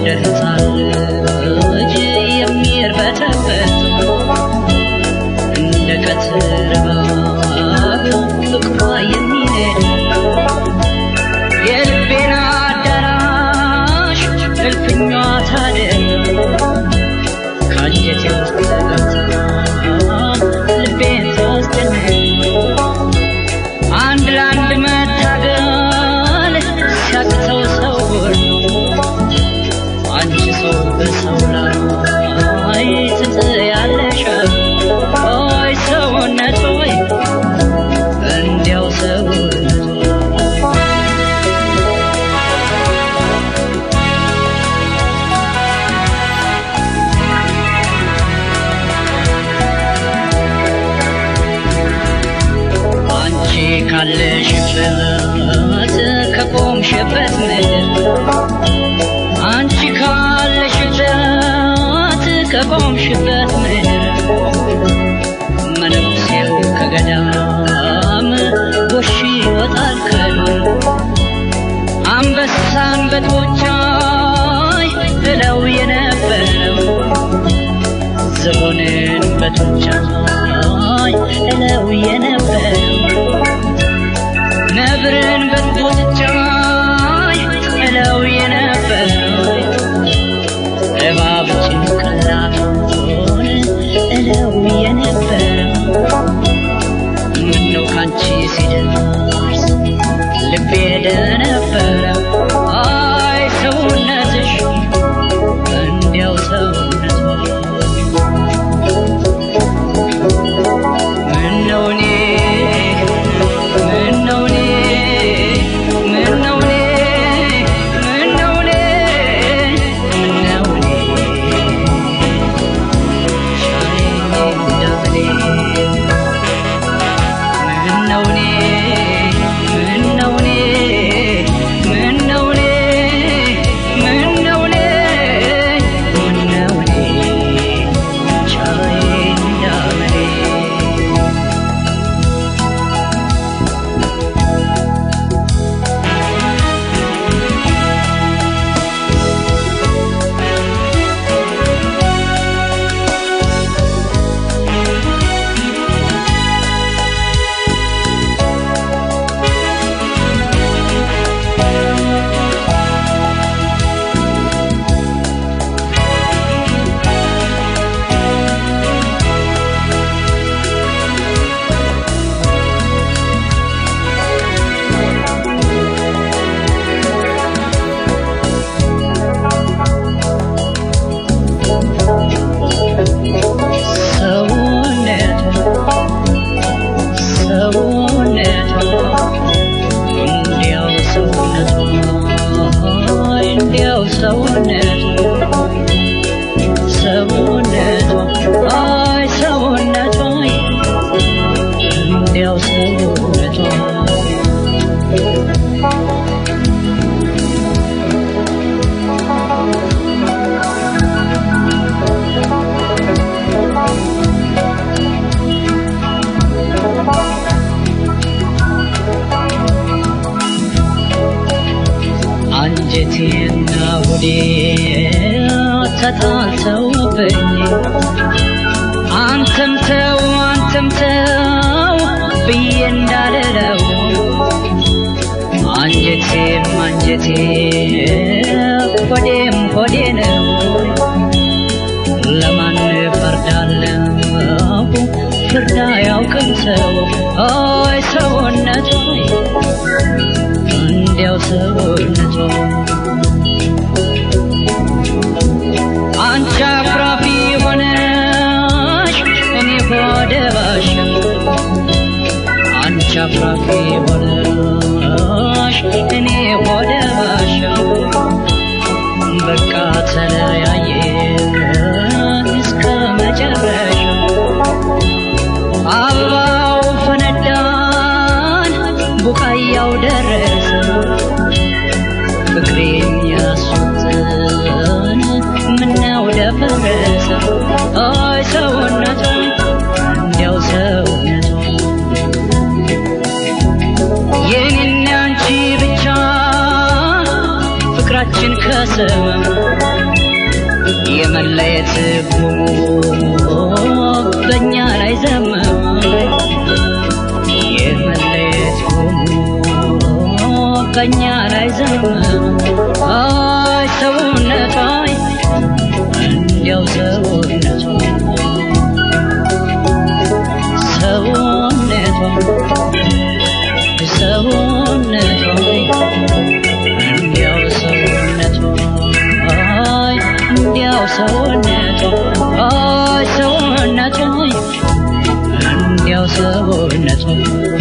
እንደ ሕፃን ልጅ የሚርበተበት እንደ ቀትር እባብ ፍቅሯ የሚነድ የልቤን አዳራሽ እልፍኟ ታደር ከአንጀቴ ውስጥ ገብታ ልቤን ታስጨንቅ አንድ ለአንድ መታገል ሲያቅተው ሰው ሁሉ አንቺ ሰው በሰው ላይ ትጥያለሽ ኦይ ሰውነት ሆይ እንዲያው ሰውነት አንቺ ካለሽበት ከቆምሽበት ምድር አንቺ ካለሽበት ከቆምሽበት ምድር መነኩሴው ከገዳም ጎሽ ይወጣል ከዱር አንበሳን በጡንቻይ እለው የነበረው ዝሆንን በጡንቻይ እለው የነበረው ነብርን በጡንቻይ እለው የነበረው እባብ ጭንቅላቱን እለው የነበረው ምነው ካንቺ ሲደርስ ልቤ ደነበረው አይ ሰውነትሽ እንዲያው ሰውነት ምነው እኔ ምነው እኔ ምነው እኔ ምነው እኔ ምነው እኔ ሻለኝ እንደምኔ ምነው እኔ ምነው እኔ ምነው እኔ ምነው እኔ ምነው እኔ ቻለኝ እንደምኔ ሰውነቷ ሰውነቷ እንዲያው ሰውነቷ እንዲያው ሰውነቷ ሰውነቷ አይ ሰውነቷ እንዲያው ሰውነቷ አንጀቴና ሆዴ ተጣልተውብኝ አንተም ተው አንተም ተው ብዬ እንዳልለው አንጀቴም አንጀቴ ሆዴም ሆዴ ነው ለማን ፈርዳለሁ ፍርድ አያውቅም ሰው ኦይ ሰውነቱ እንዲያው ሰውነቱ አንቺ አኩራፊ ሆነሽ እኔ ሆደ ባሻ አንቺ አኩራፊ ሆነሽ እኔ ሆደ ባሻ በቃ ተለያየን እስከ መጨረሻው አበባው ፈነዳን ቡቃያው ደረሰ ፍቅር ፍቅራችን ከሰበብ የመለየት ጉሙ በእኛ ላይ ዘመም የመለየት ጉሙ በእኛ ላይ ዘመም አይ ሰውነቷ እንዲያው ሰውነቷ ሰውነቷ ሰውነቷ እንዲያው ሰውነቷ አይ እንዲያው ሰውነቷ አይ ሰውነቷ እንዲያው ሰውነቷ